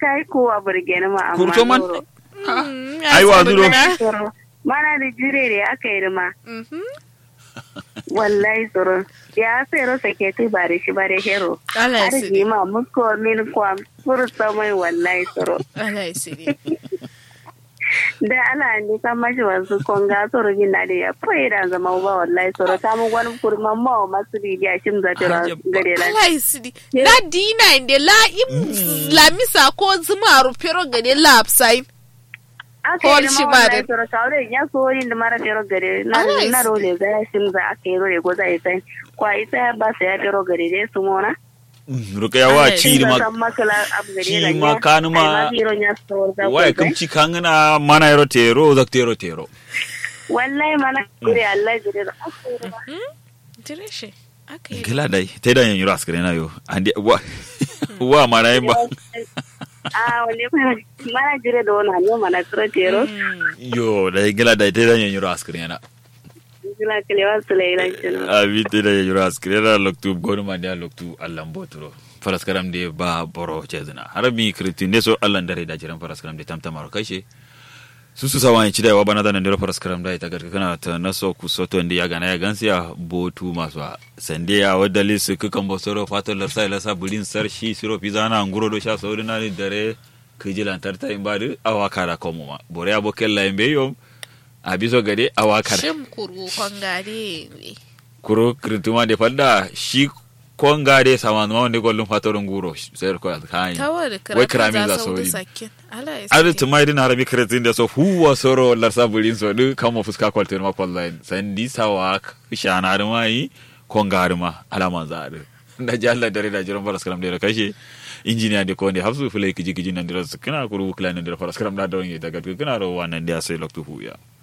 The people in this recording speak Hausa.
kai kowa burgeni ma amma kurto man zoro. ai wa zuro Zoro. mana da jire da aka yi ma Mhm. wallahi tsoro ya sai ro sake tu ba da shi ba da hero Allah ya arziki siri. ma musko min kwa furta mai wallahi tsoro Allah ya siri. da ala ni kan mashi wasu konga tsoro bin na da ya fai da zama ba wallahi tsoro ta mu gwani kurma ma wa masu rigiya shin za ta Hajjab. gare la Allah ya siri. Na dina inde la im lamisa ko zuma rufero gade la upside. aka Kol yi shi ma ba wallahi da- tsoro kawo ya so yin da mara fero gare na Allah ya na sani. role za ya shin za aka yi role ko za ya sai kwa isa ya ba sa ya fero gare dai su mona ruka yawa Ai, ci ma ci ma kanu ma waya kam ci kangana mana yaro tero zak tero tero wallahi mana kure Allah jire da Dire shi. Aka yi. gila dai te da yan yuro askare na yo andi wa wa mana yin ba a wale mana mana jire da wani hanyo mana kure tero yo dai gila dai te da yan yuro askare na jila kalewa su lailan kinu abi te da yan yuro askare na loktu gonu ma da loktu allan boturo faraskaram de ba boro chezna harabi kriti ne so allan dare da jiran faraskaram de tamtamaro kashe susu sawa ci da wa bana da nan dero faraskaram da ita garka kana ta naso ku soto ndi ya gana ya gansiya botu masu a sande ya wadda lisu kukan bosoro fato larsa ila sa bulin sar shi siro pizana nguro do sha sauri na ni dare kijilan tarta in badu awa kara komo ma bore abo kella imbe yom abiso gade awa kara Shim kuru kwangare. kuro krituma de falda shi konga de samanu wonde gollum fatoro nguro ser ko kan Tawar wai karatu kirami za za su su wuri. wuce sakin. Allah ya adu siri. tumai din harabi kretin da so huwa soro larsa bulin so du kamo fuska kwalter ma online san di sawa shana da mai konga da ma alaman za adu da jalla dare da jiran faras karam da kashe injiniya da ko ne hafsu fulai kiji kiji nan da su kana kuru klan da faras karam da da wani daga kana ro wannan da sai loktu huya